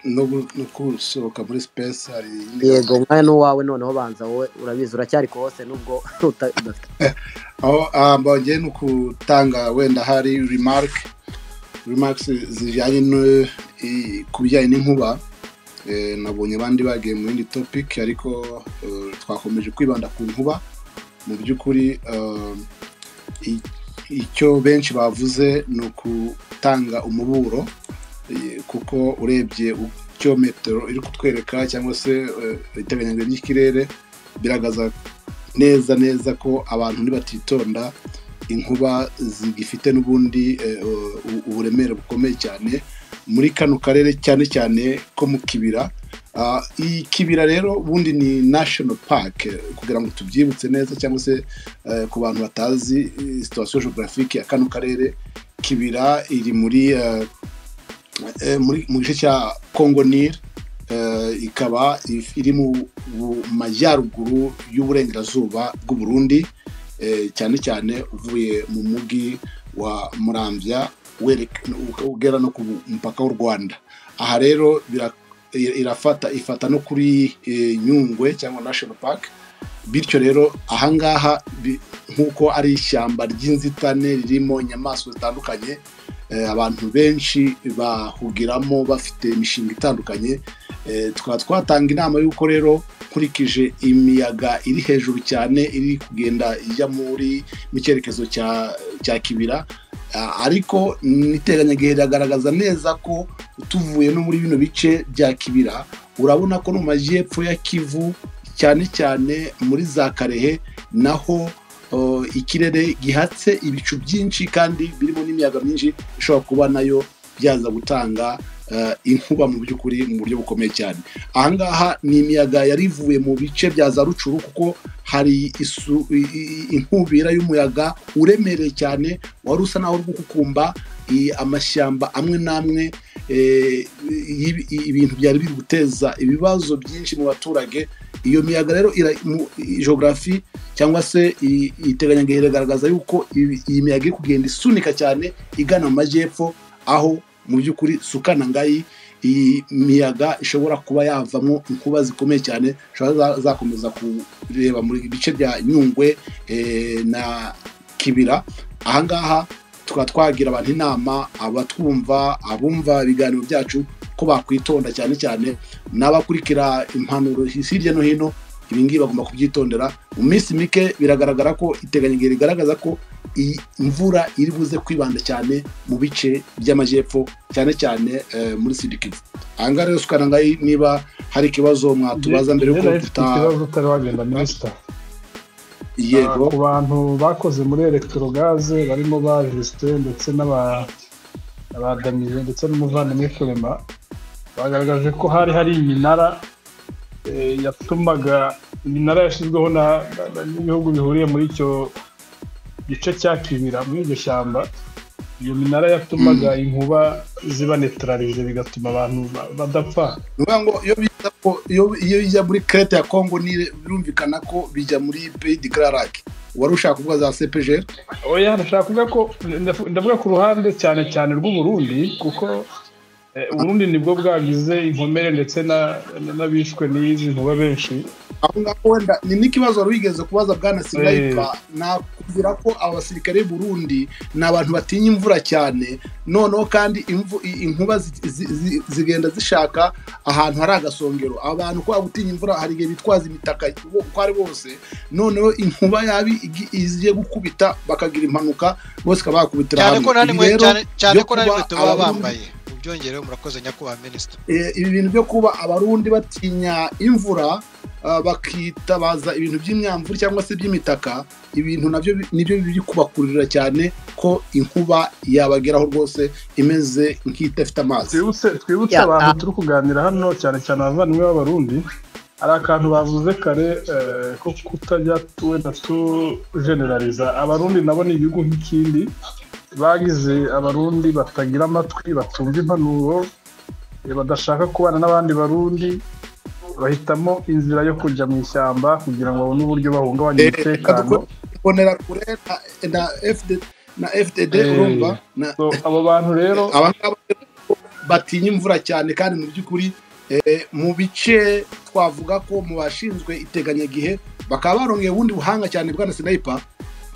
no gusohoka muri sipesi hari indi yego umwanya ni uwawe noneho banza wowe urabizi uracyari kose nubwo udafite aho mbongeye ni ukutanga wenda hari remarike remarike zijyanye ku bijyanye n'inkuba nabonye abandi bagiye mu yindi topiki ariko twakomeje kwibanda ku nkuba mu by'ukuri icyo benshi bavuze ni ukutanga umuburo kuko urebye icyo metero iri kutwereka cyangwa se iteganyijwe ry'ikirere biragaragaza neza neza ko abantu ntibatitonda inkuba zigifite n'ubundi uburemere bukomeye cyane muri kano karere cyane cyane ko mu kibira ikibira rero ubundi ni national park kugira ngo tubyibutse neza cyangwa se ku bantu batazi situwasiyo geographique ya kano karere kibira iri muri mu gice cya congo nil ikaba iri mu majyaruguru y'uburengerazuba bw'u Burundi cyane cyane uvuye mu mujyi wa murambya ugera no ku mupaka w'u rwanda aha rero irafata ifata no kuri nyungwe cyangwa national park bityo rero ahangaha nk'uko ari ishyamba ry'inzitane ririmo inyamaswa zitandukanye abantu benshi bahugiramo bafite imishinga itandukanye tukaba twatanga inama y'uko rero nkurikije imiyaga iri hejuru cyane iri kugenda ijya muri mu cyerekezo cya kibira ariko niteganyagihe iragaragaza neza ko tuvuye no muri bino bice bya kibira urabona ko no mu majyepfo ya kivu cyane cyane muri za karehe naho ikirere gihatse ibicu byinshi kandi birimo n'imiyaga myinshi ishobora kuba nayo byaza gutanga inkuba mu by'ukuri mu buryo bukomeye cyane ahangaha ni imiyaga yari ivuye mu bice bya za rucuru kuko hari inkubira y'umuyaga uremereye cyane wari usa naho uri gukukumba amashyamba amwe n'amwe ibintu byari biri guteza ibibazo byinshi mu baturage iyo miyaga rero geogarafi cyangwa se iteganyagihe iragaragaza yuko iyi miyaga iri kugenda isunika cyane igana mu majyepfo aho mu by'ukuri sukana ngayi iyi miyaga ishobora kuba yavamo inkuba zikomeye cyane zishobora zakomeza kureba mu bice bya nyungwe na kibira ahangaha tukaba twagira abantu inama abatwumva abumva ibiganiro byacu ko bakwitonda cyane cyane n'abakurikira impanuro hirya no hino ibingibi bagomba kubyitondera mu minsi mike biragaragara ko iteganyagihe rigaragaza ko iyi imvura iri buze kwibanda cyane mu bice by'amajyepfo cyane cyane muri sidikivu ahangaha rero sukaranga niba hari ikibazo mwatubaza mbere yuko duta ikibazo utari wagenda minisita yego ku bantu bakoze muri elegitorogaze barimo ba jisite ndetse n'abadamiye ndetse n'umuvandimwe kurema bagaragaje ko hari hari iminara yatumaga iminara yashyizweho n'ibihugu bihuriye muri icyo gice cya kibira muri iryo shyamba iyo minara yatumaga inkuba ziba netararije bigatuma abantu badapfa ni ukuvuga ngo iyo bijya muri kerete ya kongo birumvikana ko bijya muri peyi di gararake wari ushaka kuvuga za sepejeri oya ndashaka kuvuga ko ndavuga ku ruhande cyane cyane rw'uburundi kuko uburundi nibwo bwagize inkomere ndetse n'abishwe n'izi nkuba benshi aho ngaho wenda ni n'ikibazo wari wigeze kubaza bwana sinayipa nakubwira ko abasirikare b'uburundi ni abantu batinya imvura cyane noneho kandi inkuba zigenda zishaka ahantu hari agasongero abantu kubera gutinya imvura hari igihe bitwaza imitaka uko ari bose noneho inkuba yabi igiye gukubita bakagira impanuka bose bakaba bakubitira hamwe cyane ko n'inkweto baba bambaye byongereho murakoze nyakubahwa minisita ibi bintu byo kuba abarundi batinya imvura bakitabaza ibintu by'imyamvura cyangwa se by'imitaka ibintu nabyo nibyo biri kubakururira cyane ko inkuba yabageraho rwose imeze nk'idafite amazi twibutse abantu turi kuganira hano cyane cyane abavandimwe b'abarundi hari akantu bavuze kare ko kutajya wenda tujenerariza abarundi nabo ni igihugu nk'ikindi bagize abarundi batagira amatwi batumva impanuro badashaka kubana n'abandi barundi bahitamo inzira yo kujya mu ishyamba kugira ngo babone uburyo bahungabanya umutekano na fdd urumva abo bantu rero batinya imvura cyane kandi mu by'ukuri eh, mu bice twavuga ko mu bashinzwe iteganyagihe bakaba barongeye ubundi buhanga cyane bwana sinayipa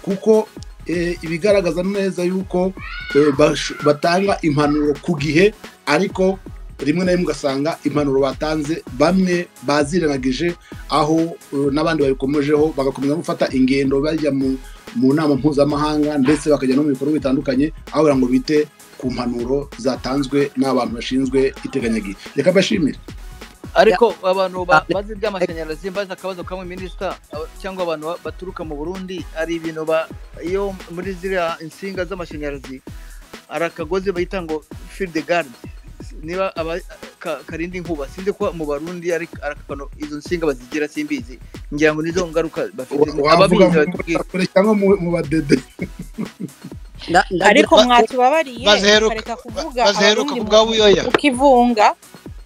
kuko eh, ibigaragaza neza yuko eh, bash- batanga impanuro ku gihe ariko rimwe na rimwe ugasanga impanuro batanze bamwe bazirenagije aho eh, n'abandi babikomejeho bagakomeza gufata ingendo bajya mu, mu nama mpuzamahanga ndetse bakajya no mu bikorwa bitandukanye aho kugira ngo bite ku mpanuro zatanzwe n'abantu bashinzwe iteganyagihe reka mbashimire ariko abantu ba- bazi iby'amashanyarazi bazi akabazo kamwe minisita aba- cyangwa abantu ba- baturuka mu burundi hari ibintu ba- iyo muri ziriya insinga z'amashanyarazi hari akagozi bahita ngo field guard niba aba ka- karinda inkuba sinzi ko mu barundi ari ari akantu izo nsinga bazigira simbizi ngira ngo nizo ngaruka bafite wavuga ababizi mu batubwire bakure cyangwa mu mu badede nda- ndagira- ariko ba- mwatubabariye baziheruka- ukareka kuvuga baziheruka abarundi ku bwa buyoya ukivunga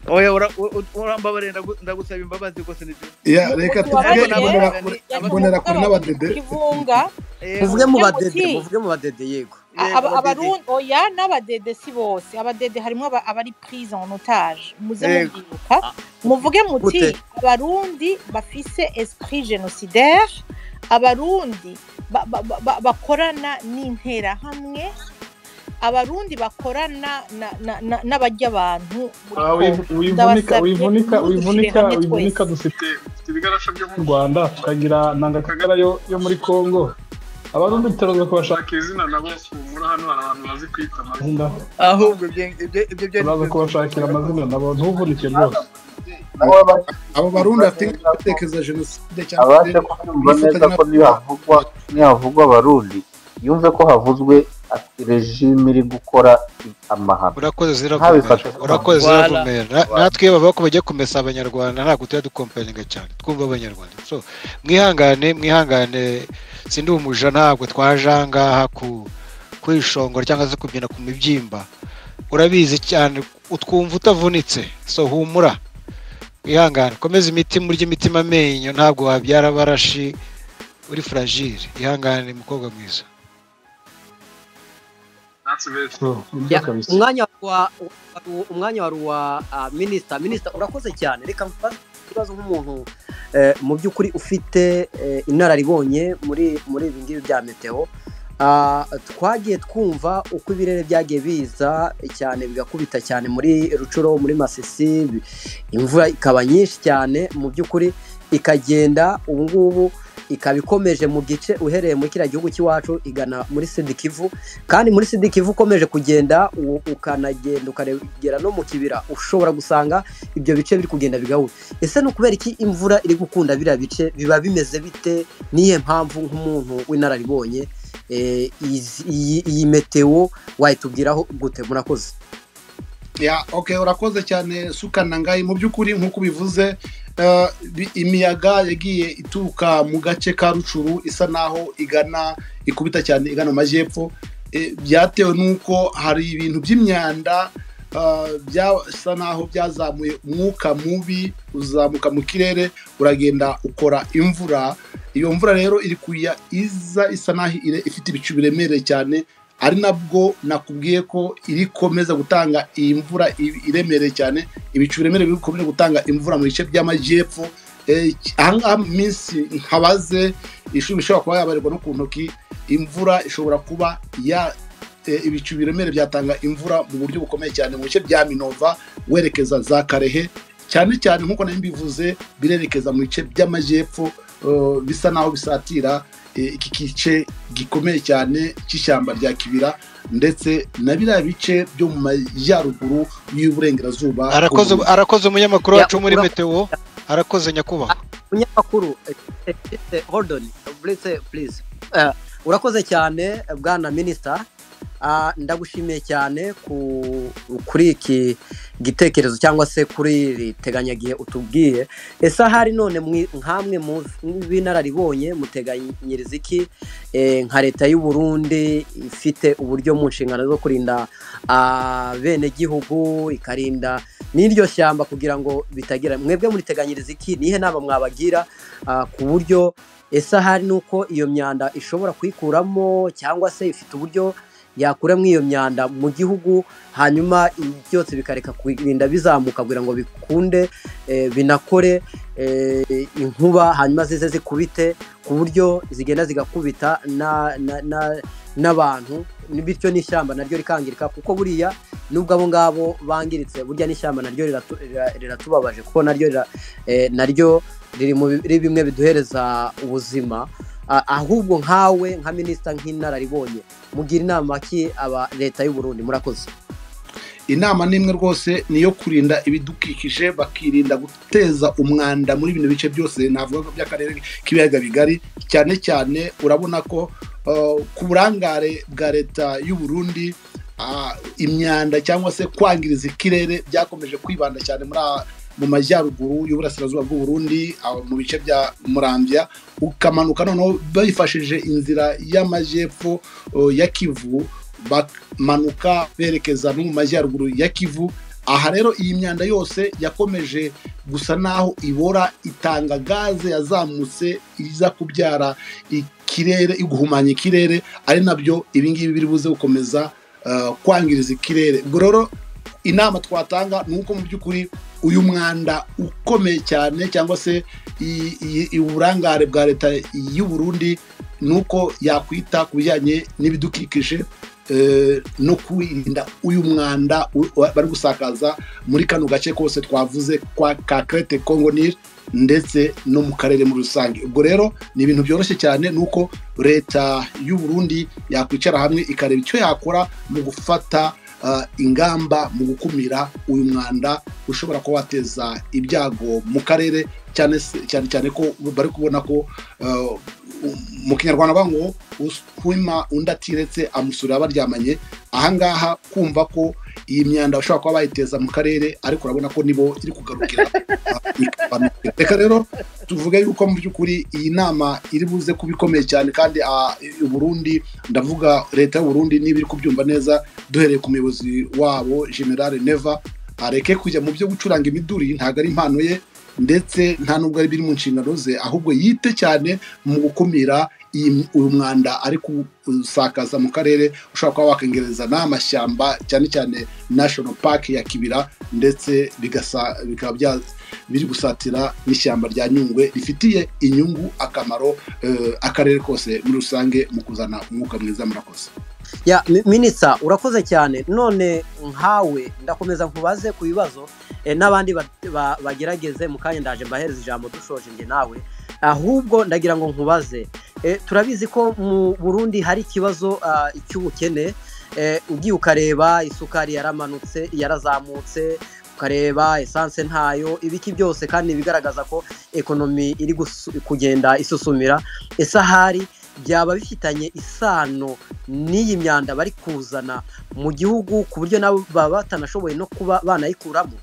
oya ura- u- u- urambabarira ndagu- ndagusaba imbabazi rwose nibyo Ya, reka tuvuge Ababyeyi- imbonerakure imbonerakure n'abadede ukivunga Eh, muvuge mu badede Muti. muvuge mu badede yego yego, Aba- abadede. abarundi oya n'abadede si bose abadede harimo aba- abari prise en otage muze Yego. mubyibuka muvuge muti Gute? abarundi bafise esprit génocidaire abarundi ba- ba- ba- ba- bakorana n'interahamwe abarundi bakorana na- na- na- n'abarya abantu muri Ah, Congo. wivu- wivunika Ndabasabye wivunika mudushire wivunika hamwe twese. wivunika dufite dufite ibigarafu byo mu rwanda tukagira nanga kagara yo yo muri congo abarundi turaza kubashaka izina nabo muri hano hari abantu bazi kwita amazina ahubwo ibyo- ibyo- ibyo byari turaza kubashakira amazina nabo ntuvunike rwose abo barundi bafite gutekereza jenoside cyangwa se abashe kumva neza ko nihavugwa nihavugwa abarundi yumve ko havuzwe ati rejime iri gukora amahano urakoze Ntabifate. ziravumera urakoze Wala. ziravumera Na- natwe iyo bavuga ko bagiye kumesa abanyarwanda ntabwo tujya dukomparinga cyane twumva abanyarwanda so mwihangane mwihangane sindi umuja ntabwo twaje aha ngaha ku- kwishongora cyangwa se kubyina ku mibyimba urabizi cyane utwumva utavunitse so humura wihangane komeza imitima urya imitima amenyo ntabwo wabyara abarashi uri fragile ihangane mukobwa mwiza Ya, umwanya wa wa- umwanya wari uwa ah, minisita minisita urakoze cyane reka mbaze ikibazo nk'umuntu eh, mu by'ukuri ufite eh, inararibonye muri muri ibi ngibi bya meteo Ah, twagiye twumva uko ibirere byagiye biza cyane bigakubita cyane muri rucuro muri masisi bi- imvura ikaba nyinshi cyane mu by'ukuri ikagenda ubu ngubu ikaba ikomeje mu gice uhereye muri kiriya gihugu cy'iwacu igana muri sidikivu kandi muri sidikivu ukomeje kugenda u- ukanagenda ukanagera no mu kibira ushobora gusanga ibyo bice biri kugenda bigahuye ese ni ukubera iki imvura iri gukunda biriya bice biba bimeze bite niyo mpamvu nk'umuntu w'inararibonye eh, izi- iyi iyi metewo wayitubwiraho gute murakoze ya okay urakoze cyane sukanangayi mu by'ukuri nk'uko ubivuze eh, bi- imiyaga yagiye ituruka mu gace ka rucuru isa naho igana ikubita cyane igana mu majyepfo Eh, byatewe n'uko hari ibintu by'imyanda eh, byasa naho byazamuye umwuka mubi uzamuka mu kirere uragenda ukora imvura iyo mvura rero iri kuya iza isa naho ire- ifite ibicu biremereye cyane ari nabwo nakubwiye ko irikomeza gutanga iyi mvura i- iremereye cyane ibicu biremereye bikomeje gutanga imvura mu bice by'amajyepfo Eh, ahangaha mu minsi nkabaze ishuri ishobora kuba yabarirwa no ku ntoki imvura ishobora kuba ya eh, ibicu biremereye byatanga imvura mu buryo bukomeye cyane mu bice bya minova werekeza za karehe cyane cyane nk'uko nari mbivuze birerekeza mu bice by'amajyepfo eh, bisa naho bisatira eh, iki kice gikomeye cyane cy'ishyamba rya kibira ndetse na biriya bice byo mu majyaruguru y'uburengerazuba arakoze bw'u Burundi. arakoze umunyamakuru Ya, wacu muri ura- metewo arakoze nyakubahwa umunyamakuru eh, eh, hold on please please Eh, urakoze cyane bwana minisita Ah, ndagushimiye cyane ku- kuri iki gitekerezo cyangwa se kuri iri teganyagihe utubwiye ese ahari none mwi- nkamwe mu b'inararibonye muteganyiriza iki Eh, nka leta y'u Burundi ifite uburyo mu nshingano zo kurinda abenegihugu ikarinda n'iryo shyamba kugira ngo bitagira mwebwe muriteganyiriza iki nihe nama mwabagira ah, ku buryo ese ahari nuko iyo myanda ishobora kuyikuramo cyangwa se ifite uburyo yakuramo iyo myanda mu gihugu hanyuma ibi byose bikareka kurinda bizamuka kugira ngo bikunde binakore inkuba hanyuma zize zikubite ku buryo zigenda zigakubita n'abantu bityo n'ishyamba naryo rikangirika kuko buriya nubwo abo ngabo bangiritse burya n'ishyamba naryo riratubabaje kuko naryo naryo riri bimwe biduhereza ubuzima ahubwo nkawe nka minisita nk'inararibonye mugira inama ki aba leta y'u Burundi murakoze inama n'imwe rwose ni iyo kurinda ibidukikije bakirinda guteza umwanda muri bino bice byose navuga ko by'akarere k'ibiyaga bigari cyane cyane urabona ko ku burangare bwa leta y'u Burundi imyanda cyangwa se kwangiriza ikirere byakomeje kwibanda cyane muri mu majyaruguru y'uburasirazuba bw'u Burundi mu bice bya murambya ukamanuka noneho bifashishije inzira y'amajyepfo ya kivu bamanuka berekeza no mu majyaruguru ya kivu aha rero iyi myanda yose yakomeje gusa naho ibora itanga gaze yazamutse iza kubyara ikirere iguhumanya ikirere ari nabyo ibingibi biri buze gukomeza kwangiriza ikirere ubwo rero inama twatanga ni uko mu by'ukuri uyu mwanda ukomeye cyane cyangwa se uburangare bwa leta y'u Burundi ni uko yakwita ku bijyanye n'ibidukikije no kwirinda uyu mwanda bari gusakaza muri kano gace kose twavuze kwa kakarete kongo nil ndetse no mu karere muri rusange ubwo rero ni ibintu byoroshye cyane ni uko leta y'u Burundi yakwicara hamwe ikareba icyo yakora mu gufata ingamba mu gukumira uyu mwanda ushobora kuba wateza ibyago mu karere cyane cyane ko bari kubona ko mu kinyarwanda bavuga ngo uhima undi atiretse amusura baryamanye ahangaha kumva ko iyi myanda bashobora kuba bayiteza mu karere ariko urabona ko nibo iri kugarukira reka rero tuvuge yuko mu by'ukuri iyi nama iri buze kuba ikomeye cyane kandi Burundi ndavuga leta Burundi niba iri kubyumva neza duhereye ku muyobozi wabo generale neva areke kujya mu byo gucuranga imiduri ntabwo ari impano ye ndetse nta nubwo ari biri mu nshingano ze ahubwo yite cyane mu gukumira uyu mwanda ari gusakaza mu karere ushobora kuba wakongereza n'amashyamba cyane cyane national park ya kibira ndetse bikaba biri gusatira n'ishyamba rya nyungwe rifitiye inyungu akamaro akarere kose muri rusange mu kuzana umwuka mwiza murakoze ya minisita urakoze cyane none nkawe ndakomeza nkubaze ku bibazo n'abandi bagerageze mu kanya ndaje mbahereza ijambo dushoje njye nawe ahubwo ndagira ngo nkubaze turabizi ko mu burundi hari ikibazo cy'ubukene ugiye ukareba isukari yaramanutse yarazamutse ukareba esanse ntayo ibiki byose kandi bigaragaza ko ekonomi iri kugenda isusumira ese ahari byaba bifitanye isano n'iyi myanda bari kuzana mu gihugu ku buryo nabo baba batanashoboye no kuba banayikuramo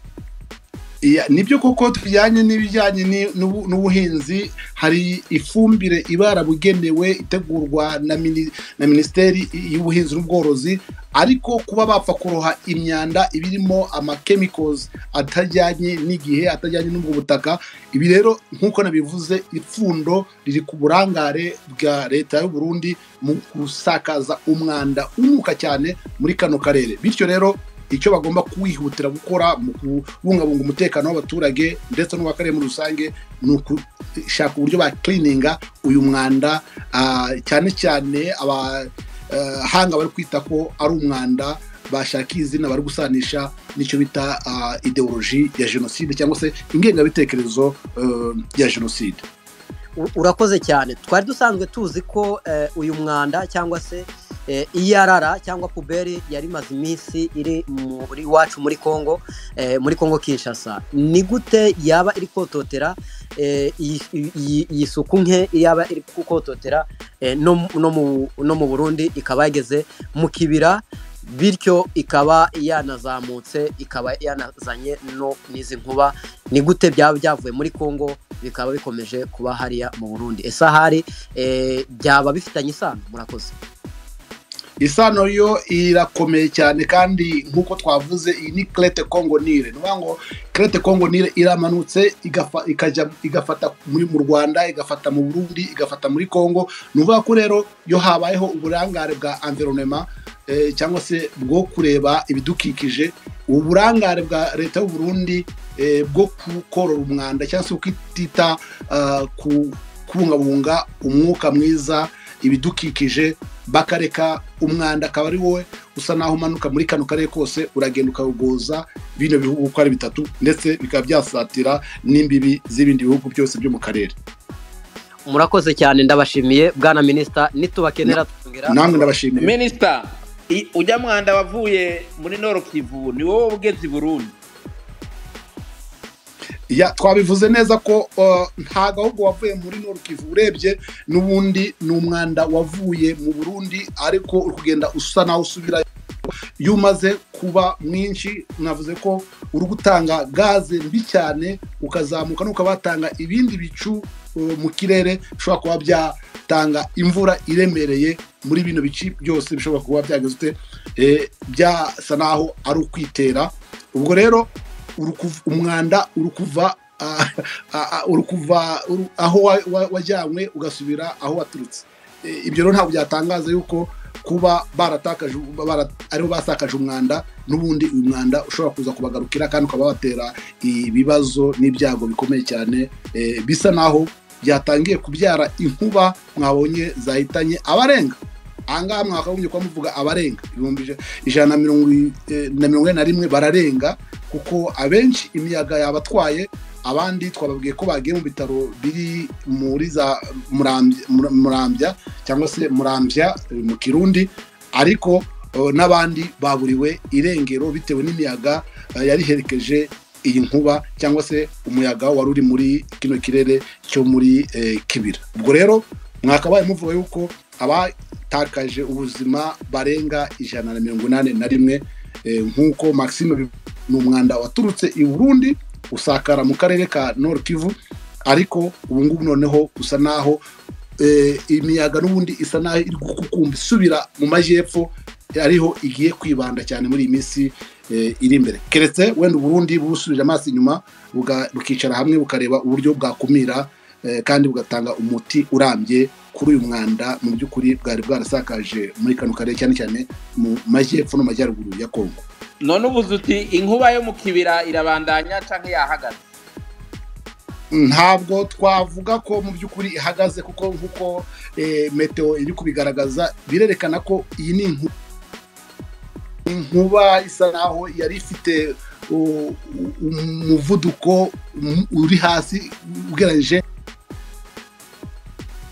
nibyo koko tujyanye n'ibijyanye n'ubuhinzi hari ifumbire iba yarabugenewe itegurwa na minisiteri y'ubuhinzi n'ubworozi ariko kuba bapfa kuroha imyanda ibirimo amakemikozi atajyanye n'igihe atajyanye n'ubwo butaka ibi rero nk'uko nabivuze ipfundo riri ku burangare bwa leta y'u Burundi mu gusakaza umwanda umuka cyane muri kano karere bityo rero icyo bagomba kwihutira gukora mu kubungabunga umutekano w'abaturage ndetse n'uw'akarere muri rusange ni ukushaka uburyo bakirininga uyu mwanda cyane cyane abahanga bari kwita ko ari umwanda bashaka izina bari gusanisha n'icyo bita ideoloji ya jenoside cyangwa se ingengabitekerezo ya jenoside urakoze cyane twari dusanzwe tuzi ko uyu mwanda cyangwa se iyarara cyangwa puberi yari imaze iminsi iri muri iwacu muri congo muri congo kinshasa ni gute yaba iri kototera iyi suku nke yaba iri kukototera no mu burundi ikaba yageze mu kibira bityo ikaba yanazamutse ikaba yanazanye no n'izi nkuba ni gute byaba byavuye muri congo bikaba bikomeje kuba hariya mu burundi ese ahari byaba bifitanye isano murakoze isano yo irakomeye cyane kandi nk'uko twavuze iyi ni kerete kongo nire ni ukuvuga ngo kerete kongo nire iramanutse igafata mu rwanda igafata mu burundi igafata muri kongo ni ukuvuga ko rero iyo habayeho uburangare bwa environment cyangwa se bwo kureba ibidukikije uburangare bwa leta y'u Burundi bwo korora umwanda cyangwa se kwitita ku kubungabunga umwuka mwiza ibidukikije bakareka umwanda akaba ari wowe usa naho umanuka muri kano karere kose uragenda ukawugoza bino bihugu uko ari bitatu ndetse bikaba byasatira n'imbibi z'ibindi bihugu byose byo mu karere murakoze cyane ndabashimiye bwana minisita nitubakenera twongera namwe ndabashimiye minisita i- ujya mwanda wavuye muri noro kivu ni wowe ugeze i burundi Ya, twabivuze neza ko uh, nta gahugu wavuye muri Nord Kivu urebye n'ubundi ni umwanda wavuye mu Burundi ariko uri kugenda usa naho usubira iyo umaze kuba mwinshi mwavuze ko uri gutanga gaze mbi cyane ukazamuka n'uko batanga ibindi bicu uh, mu kirere bishobora kuba byatanga imvura iremereye muri bino bici byose bishobora kuba byagezwe eh, byasa naho ari ukwitera ubwo rero urukuv- umwanda uri kuva ah, ah, ah, uri kuva uru- aho wa- wa- wajyanywe ugasubira aho waturutse Eh, ibyo rero ntabwo byatangaza yuko kuba baratakaje bara- aribo basakaje umwanda n'ubundi uyu mwanda ushobora kuza kubagarukira kandi ukaba watera ibibazo n'ibyago bikomeye cyane eh, bisa naho byatangiye kubyara inkuba mwabonye zahitanye abarenga ahangaha mwakagombye kuba muvuga abarenga ibihumbi ija- ijana na mirongo i- eh, na mirongo ine na rimwe bararenga kuko abenshi imiyaga yabatwaye abandi twababwiye ko bagiye mu bitaro biri muri za Murambya- Mura- murambya cyangwa se murambya eh, mu kirundi ariko eh, n'abandi baburiwe irengero bitewe n'imiyaga eh, yari iherekeje iyi nkuba cyangwa se umuyaga wari uri muri kino kirere cyo muri eh, kibira ubwo rero mwakabaye muvuga yuko abatakaje ubuzima barenga ijana na mirongo inani na rimwe eh, nk'uko maxime Bivu- ni umwanda waturutse i burundi usakara mu karere ka nord kivu ariko ubu ngubu noneho usa naho eh, imiyaga n'ubundi isa naho iri gukukumba isubira mu majyepfo eh, ariho igiye kwibanda cyane muri iyi minsi eh, iri imbere keretse wenda uburundi busubije amaso inyuma buga- bukicara hamwe bukareba uburyo bwakumira eh, kandi bugatanga umuti urambye kuri uyu mwanda mu by'ukuri bwari bwarasakaje muri kano karere cyane cyane mu majyepfo n'amajyaruguru ya kongo none ubuze uti inkuba yo mu kibira irabandanya cyangwa yahagaze ntabwo twavuga ko mu by'ukuri ihagaze kuko nk'uko eh, meteo iri kubigaragaza birerekana ko iyi ni inku- inkuba isa naho yari ifite uh, umuvuduko um, uri hasi ugereranyije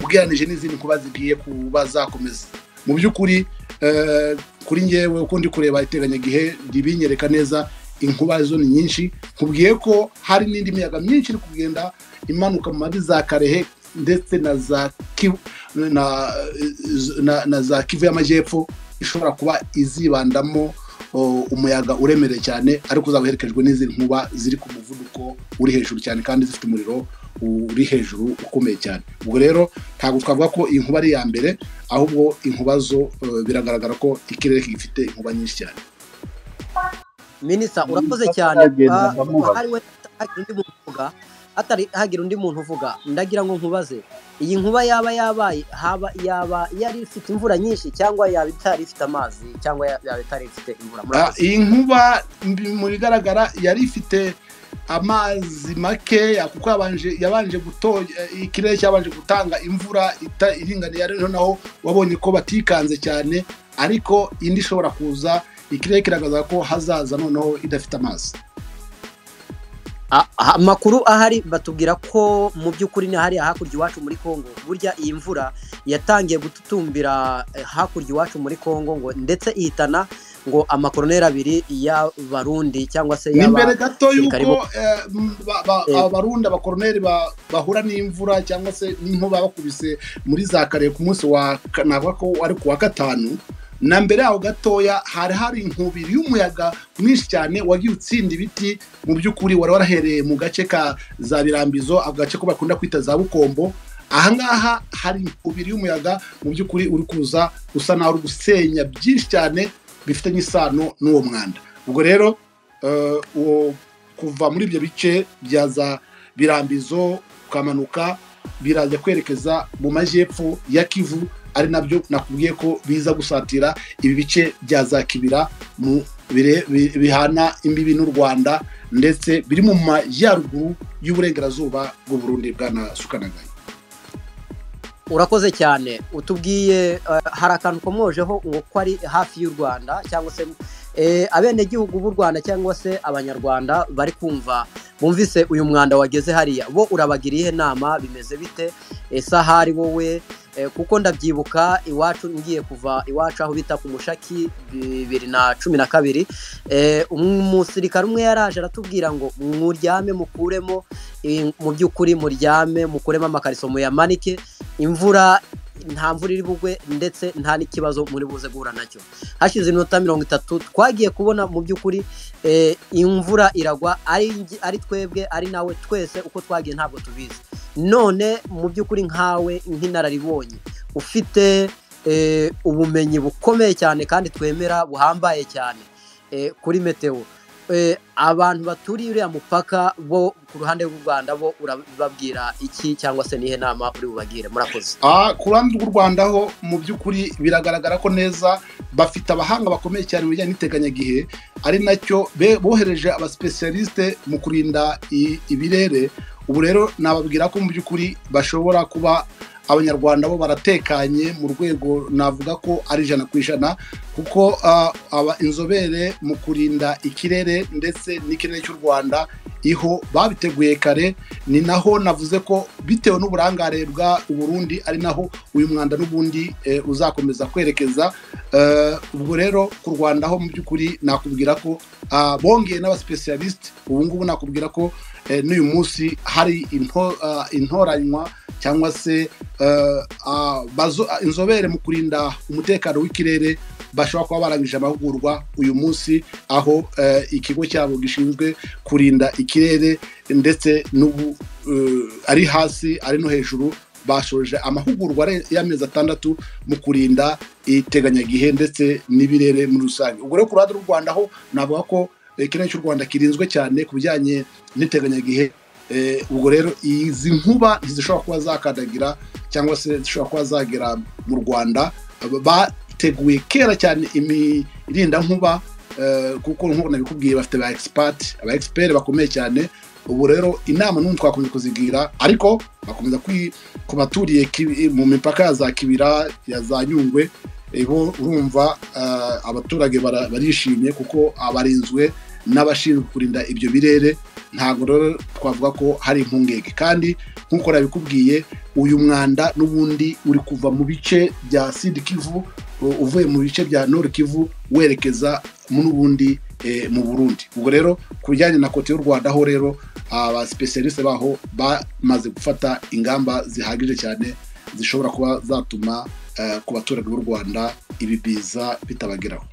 ugereranyije n'izindi nkuba zigiye kuba zakomeza mu by'ukuri eh, kuri ngewe uko ndi kureba iteganyagihe ribinyereka neza inkuba zo ni nyinshi nkubwiye ko hari n'indi miyaga myinshi iri kugenda imanuka mu mavi za karehe ndetse na za kivu na, na, na za kivu y'amajyepfo ishobora kuba izibandamo o, umuyaga uremereye cyane ariko uzaba uherekejwe n'izindi nkuba ziri ku muvuduko uri hejuru cyane kandi zifite umuriro uri hejuru ukomeye cyane ubwo rero ntabwo twavuga ko iyi nkuba ari iya mbere ahubwo inkuba zo eh, biragaragara ko ikirere gifite inkuba nyinshi cyane minisita urakoze Minisita cyane atagenda, Ah, ndamubaza. hari we- hagira undi muntu uvuga hatari hagira undi muntu uvuga ndagira ngo nkubaze iyi nkuba yaba yabaye haba yaba yari ifite imvura nyinshi cyangwa yaba itari ifite amazi cyangwa ya- yaba itari ifite imvura Ah, murakoze iyi nkuba mbi- mu bigaragara yari ifite amazi makeya kuko yabanje yabanje guto ikirere cyabanje gutanga imvura ita- iringaniye ariho naho wabonye ko batikanze cyane ariko indi ishobora kuza ikirere kiragaragaza ko hazaza noneho idafite amazi Ah, ah, amakuru ahari batubwira ko mu by'ukuri ni hariya hakurya iwacu muri congo burya iyi mvura yatangiye gututumbira eh, hakurya iwacu muri congo ngo ndetse ihitana ngo amakoroneri abiri y'abarundi cyangwa se ni y'aba- imbere gato abasirikari yuko eh, m- ba- ba- Eh. abarundi abakoroneri ba- bahura n'imvura cyangwa se n'inkuba bakubise muri za kare ku munsi wa ka- navuga ko wari ku wa gatanu na mbere yaho gatoya hari hari inkubiri y'umuyaga mwinshi cyane wagiye utsinda ibiti mu by'ukuri wari warahereye mu gace ka za birambizo agace ko bakunda kwita za bukombo ahangaha hari inkubiri y'umuyaga mu by'ukuri uri kuza usa naho uri gusenya byinshi cyane bifitanye isano n'uwo mwanda ubwo rero eh, uwo kuva muri ibyo bice bya za birambizo ukamanuka biraza kwerekeza mu majyepfo ya kivu ari nabyo nakubwiye ko biza gusatira ibi bice bya za kibira mu bire- bi- bihana imbibi n'u rwanda ndetse biri mu majyaruguru y'uburengerazuba bw'u Burundi bwana sukanagaye urakoze cyane utubwiye eh, hari akantu ukomwojeho uwo ko ari hafi y'u rwanda cyangwa se eh, abenegihugu b'u rwanda cyangwa se abanyarwanda bari kumva bumvise uyu mwanda wageze hariya bo urabagiriye inama bimeze bite ese ahari wowe Eh, kuko ndabyibuka iwacu ngiye kuva iwacu aho bita ku mushaki bibiri na cumi na kabiri Eh, um- umusirikare umwe yaraje aratubwira ngo muryame mukuremo eh, mu by'ukuri muryame mukuremo amakariso muyamanike imvura nta mvura iri bugwe ndetse nta n'ikibazo muri buze guhura nacyo hashize iminota mirongo itatu twagiye kubona mu by'ukuri eh, imvura iragwa ari ngi- ari twebwe ari nawe twese uko twagiye ntabwo tubizi none mu by'ukuri nkawe nk'inararibonye ufite eh, ubumenyi bukomeye cyane kandi twemera buhambaye cyane eh, kuri meteo Eh, abantu baturiye uriya mupaka bo ku ruhande rw'u rwanda bo urababwira iki cyangwa se nihe nama uri bubagire murakoze Ah, ku ruhande rw'u rwanda ho mu by'ukuri biragaragara ko neza bafite abahanga bakomeye cyane mu bijyanye n'iteganyagihe ari nacyo be- bohereje abasipesiyarisite mu kurinda i- ibirere ubu rero nababwira ko mu by'ukuri bashobora kuba abanyarwanda bo baratekanye mu rwego navuga ko ari ijana ku ijana kuko ah, aba inzobere mu kurinda ikirere ndetse n'ikirere cy'u rwanda iho babiteguye kare ni naho navuze ko bitewe n'uburangare bwa uburundi ari naho uyu mwanda n'ubundi eh, uzakomeza kwerekeza Eh, ubwo rero ku rwanda ho mu by'ukuri nakubwira ko ah, bongeye n'abasipesiyalisite ubu ngubu nakubwira ko eh, n'uyu munsi hari into- ah, intoranywa cyangwa se eh, ah, bazo- ah, inzobere mu kurinda umutekano w'ikirere bashobora kuba barangije amahugurwa uyu munsi aho eh, ikigo cyabo gishinzwe kurinda ikirere ndetse n'ubu eh, ari hasi ari no hejuru bashoje amahugurwa are- y'amezi atandatu mu kurinda iteganyagihe ndetse n'ibirere muri rusange ubwo rero ku ruhande rw'u rwanda ho navuga ko eh, ikirere cy'u rwanda kirinzwe cyane ku bijyanye n'iteganyagihe Eh, ubwo rero izi nkuba ntizishobora kuba zakandagira cyangwa se zishobora kuba zagera mu rwanda bateguye kera cyane imirindankuba eh, kuko nk'uko nabikubwiye bafite ba egisipati aba egisiperi bakomeye cyane ubu rero inama n'ubu twakomeza kuzigira ariko bakomeza kwi- ku baturiye kibi- mu mipaka ya za kibira ya za nyungwe eh, bo urumva eh, abaturage bara- barishimye kuko abarinzwe n'abashinzwe kurinda ibyo birere ntabwo rero twavuga ko hari impungenge kandi nk'uko nabikubwiye uyu mwanda n'ubundi uri kuva mu bice bya sidi kivu u- uvuye mu bice bya nord kivu werekeza n'ubundi eh, mu burundi ubwo rero ku bijyanye na kote y'u rwanda ho rero abasipesiyarisite baho bamaze gufata ingamba zihagije cyane zishobora kuba zatuma eh, ku baturage b'u rwanda ibi biza bitabageraho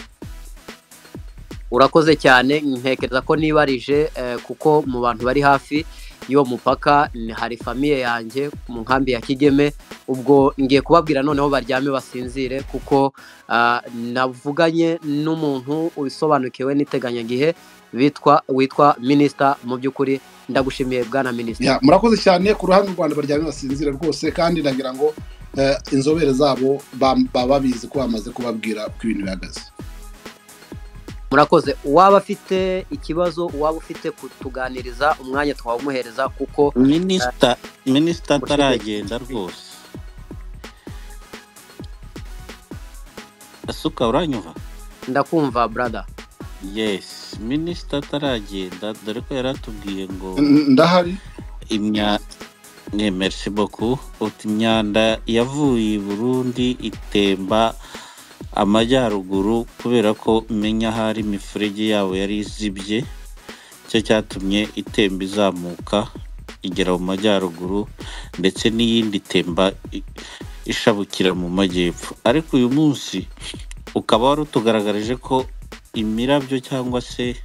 urakoze cyane ntekereza ko nibarije eh, kuko mu bantu bari hafi y'uwo mupaka ni- hari famiye yanjye mu nkambi ya kigeme ubwo ngiye kubabwira noneho baryame basinzire kuko ah, navuganye n'umuntu usobanukiwe n'iteganyagihe bitwa witwa minisita mu by'ukuri ndagushimiye bwana minisita Ya, murakoze cyane ku ruhande rw'u rwanda baryamye basinzira rwose kandi ndagira ngo eh, inzobere zabo ba- baba babizi ko bamaze kubabwira uko ibintu bihagaze murakoze uwaba afite ikibazo uwaba ufite kutuganiriza umwanya twawumuhereza kuko minisita minisita ataragenda rwose asuka uranyumva ndakumva brada yesi minisita ataragenda dore ko yari atubwiye ngo N- ndahari imya ne merci beaucoup uti imyanda yavuye i burundi itemba amajyaruguru kubera ko menya hari imiferege yabo yari izibye cyo cyatumye itemba izamuka igera mu majyaruguru ndetse n'iyindi temba i- ishabukira mu majyepfo ariko uyu munsi ukaba wari utugaragarije ko imirabyo cyangwa se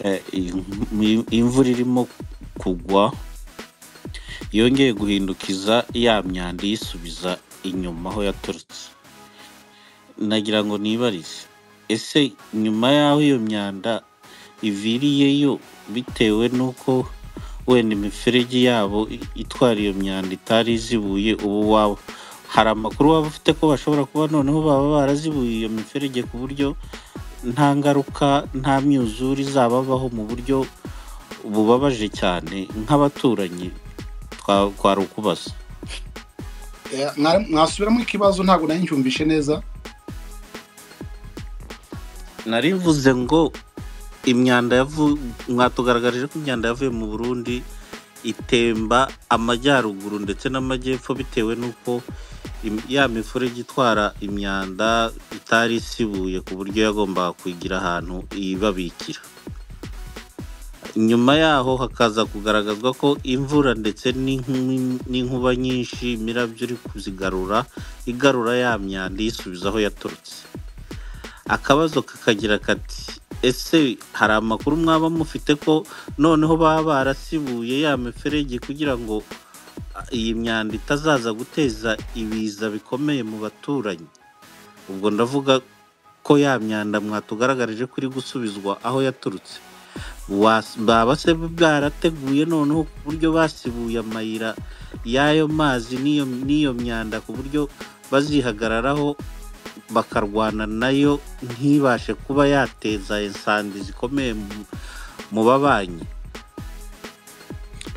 eh, im- imvura irimo kugwa yongeye guhindukiza ya myanda iyisubiza inyuma aho yaturutse nagira ngo nibarize ese nyuma y'aho iyo myanda iviriyeyo bitewe n'uko wenda imiferege yabo i- itwara iyo myanda itari izibuye ubu waba hari amakuru waba ufite ko bashobora kuba noneho baba barazibuye iyo miferege ku buryo nta ngaruka nta myuzure izababaho mu buryo bubabaje cyane nk'abaturanyi twari ukubaza mwasubiramo ikibazo ntabwo nari ncyumvishe neza narivuze ngo imyanda yavu mwatugaragarije ko imyanda yavuye mu burundi itemba amajyaruguru ndetse n'amajyepfo bitewe n'uko im- ya mifurege itwara imyanda itari isibuye ku buryo yagombaga kuyigira ahantu ibabikira nyuma yaho hakaza kugaragazwa ko imvura ndetse n'inkubi- n'inkuba nyinshi imirabyo iri kuzigarura igarura ya myanda iyisubiza aho yaturutse akabazo kakagira kati ese hari amakuru mwaba mufite ko noneho baba barasibuye ya miferege kugira ngo ah, iyi myanda itazaza guteza ibiza bikomeye mu baturanyi ubwo ndavuga ko ya myanda mwatugaragarije ko iri gusubizwa aho yaturutse Was- baba se bwarateguye noneho ku buryo basibuye amayira y'ayo mazi n'iyo n'iyo myanda ku buryo bazihagararaho bakarwana nayo ntibashe kuba yateza insandi zikomeye mu- mu babanyi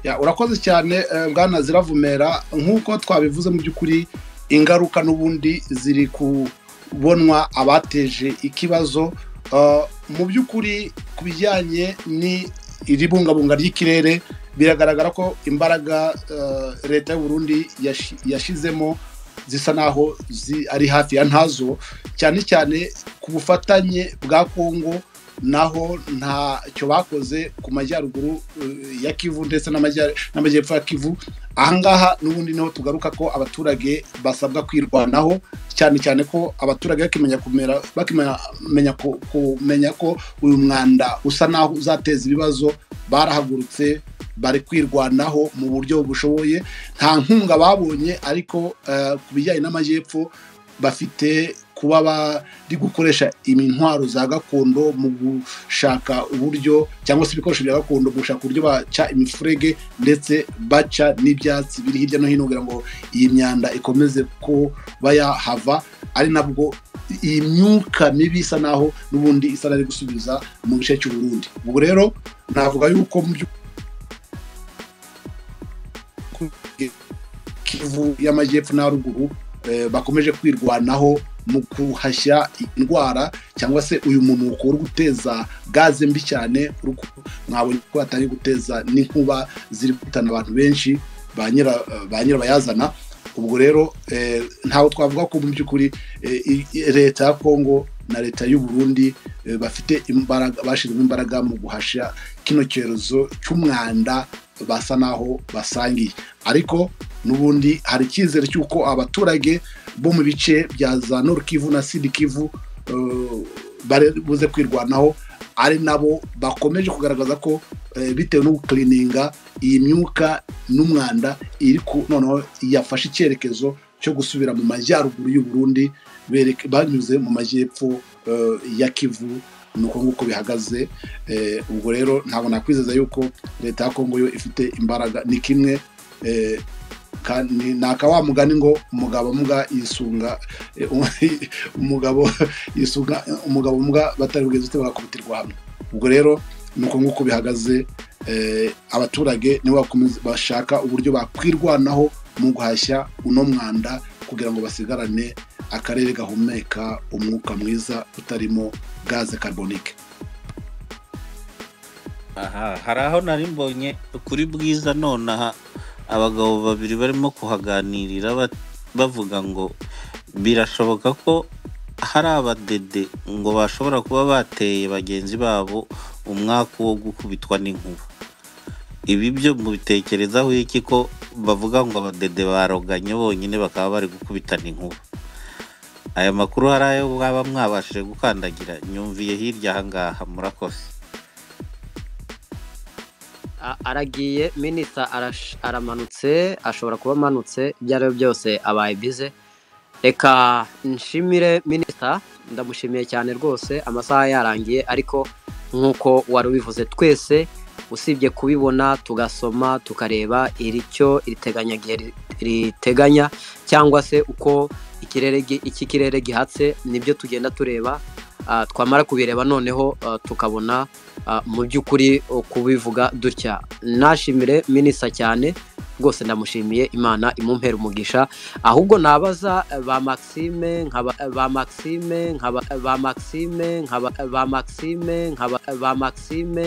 Ya, urakoze cyane eh, bwana ziravumera nk'uko twabivuze mu by'ukuri ingaruka n'ubundi ziri kubonwa abateje ikibazo Eh, mu by'ukuri ku bijyanye n'iribungabunga ry'ikirere biragaragara ko imbaraga eh, leta y'u Burundi yashi- yashizemo zisa naho zi- ari hafi ya ntazo cyane cyane ku bufatanye bwa kongo naho ntacyo bakoze ku majyaruguru eh, ya kivu ndetse n'amajya- n'amajyepfo ya kivu ahangaha n'ubundi niho tugaruka ko abaturage basabwa kwirwanaho cyane cyane ko abaturage bakimenya kumera bakimenya ku- kumenya ko uyu mwanda usa naho uzateza ibibazo barahagurutse bari kwirwanaho mu buryo bushoboye nta nkunga babonye ariko eh, ku bijyanye n'amajyepfo bafite kuba bari gukoresha intwaro za gakondo mu gushaka uburyo cyangwa se ibikoresho bya gakondo mu gushaka uburyo baca imifurege ndetse baca n'ibyatsi biri hirya no hino kugira ngo iyi myanda ikomeze kuba yahava ari nabwo iyi myuka mibi isa naho n'ubundi isa n'ari gusubiza mu gice cy'uburundi ubwo rero navuga yuko mu by'ukuri kivu y'amajyepfo na ruguru eh, bakomeje kwirwanaho mu guhashya indwara cyangwa se uyu mumuko uri guteza gaze mbi cyane uri ku- mwabonye ko atari guteza n'inkuba ziri guhitana abantu benshi ba nyira- ba nyirabayazana ubwo rero eh, ntawe twavuga ko mu by'ukuri eh, i- i- leta ya kongo na leta y'u Burundi eh, bafite imbaraga bashyizemo imbaraga mu guhashya kino cyorezo cy'umwanda basa naho basangiye ariko n'ubundi hari icyizere cy'uko abaturage bo mu bice bya za Nord Kivu na Sud Kivu eh, bari buze kwirwanaho ari nabo bakomeje kugaragaza ko eh, bitewe no gukirininga iyi myuka n'umwanda iri ku noneho yafashe icyerekezo cyo gusubira mu majyaruguru y'u Burundi bereke- banyuze mu majyepfo eh, ya Kivu ni uko nguko bihagaze Eh, ubwo rero ntabwo nakwizeza yuko leta ya kongo yo ifite imbaraga ni kimwe eh, kandi ni akawa mugani ngo umugabo mbwa yisunga eh, umugabo yisunga umugabo mbwa batari bugeze ute bakakubitirwa hamwe ubwo rero ni uko nguko bihagaze eh, abaturage nibo bakomeza- bashaka uburyo bakwirwanaho mu guhashya uno mwanda kugira ngo basigarane akarere gahumeka umwuka mwiza utarimo gaze carbonique aha hari aho nari mbonye kuri bwiza nonaha abagabo babiri barimo kuhaganirira ba- bavuga ngo birashoboka ko hari abadede ngo bashobora kuba bateye bagenzi babo umwaka wo gukubitwa n'inkuba ibi byo mubitekerezaho iki ko bavuga ngo abadede baroganye bonyine bakaba bari gukubitana inkuba aya makuru hari ayo mwaba mwabashije gukandagira nyumviye hirya aha ngaha murakoze A- aragiye minisita arash- aramanutse ashobora kuba amanutse ibyo ari byo byose abaye bize reka nshimire minisita ndamushimiye cyane rwose amasaha yarangiye ariko nk'uko wari ubivuze twese usibye kubibona tugasoma tukareba iricyo iriteganyagihe riteganya cyangwa se uko ikirere ikirere gihatse nibyo tugenda tureba twamara kubireba noneho tukabona mu by'ukuri kubivuga dutya nashimire minisa cyane rwose ndamushimiye imana imumpera umugisha ahubwo nabaza ba maxime nkaba ba maxime nkaba ba maxime nkaba ba maxime nkaba ba maxime